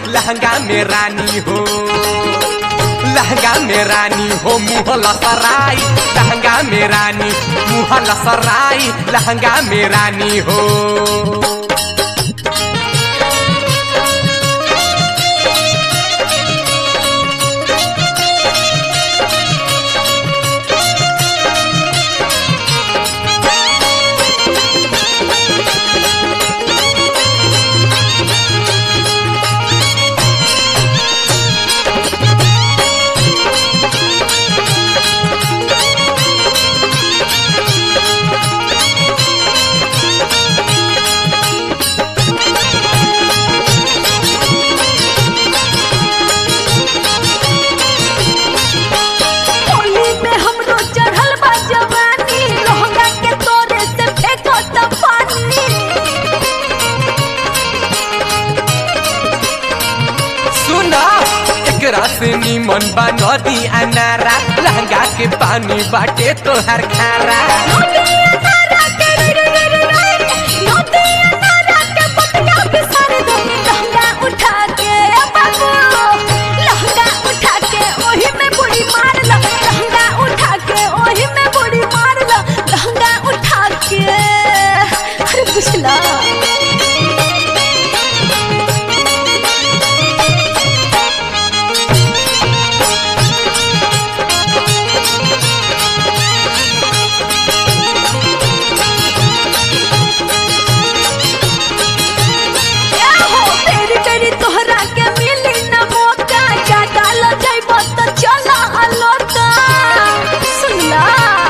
लहंगा में रानी हो लहंगा में रानी हो मुँह लसराई लहंगा में रानी मुँह लसराई लहंगा में रानी हो होली में हमरो चढ़ल बा जवानी लहंगा के तोरे से फेंको त पानी सुना एकरा से निमन बा नदी अनारा लहंगा के पानी बाटे तोहर खारा नदी अनारा के रे रे रे रे रे नदी अनारा के पतिया बिसर दो लहंगा उठा के बाबू लहंगा उठा के ओही में बुड़ी मार लो लहंगा उठा के ओही में बुड़ी मार लो लहंगा उठा के अरे बुझला हो तेरी तेरी तोहरा के मिली न मौका ज्यादा ल जाइब त चला अलोका सुनला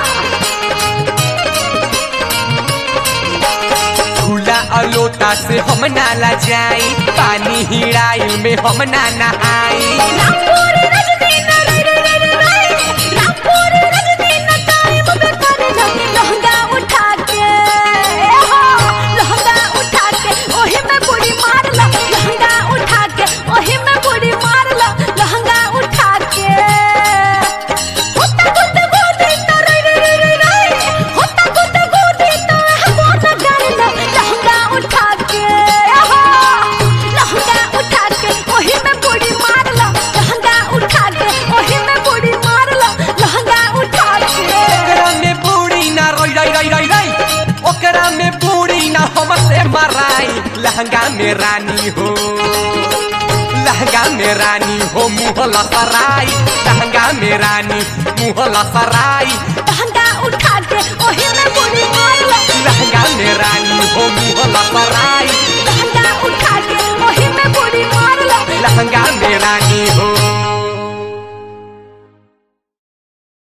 खुला अलोता से हम नाला जाई पानी हिड़ाइल में हम ना नहाई रामपुर रजनी न रे रे रे रे रे रामपुर रजनी न टाइम पे कर लो लहंगा उठा के हो लहंगा उठा के ओही में बुड़ी मार लो लहंगा उठा के ओही में बुड़ी मार लो लहंगा उठा के होता गुद गोदी त रे रे रे रे रे होता गुद गोदी त हमो न कर लो लहंगा उठा के हो लहंगा उठा के ओही में बुड़ी मार लो लहंगा उठा के ओही में बुड़ी मार लो लहंगा उठा के ओकरा में बूढ़ी ना रोई रोई रोई रोई रोई ओकरा में बूढ़ी ना हमसे मराई लहंगा में रानी हो लहंगा में रानी हो मुँह लसराई लहंगा में रानी मुँह लसराई लहंगा उठा के ओही में बुड़ी मार लो लहंगा में रानी हो मुँह लसराई लहंगा उठा के ओही में बुड़ी मार लो लहंगा में रानी हो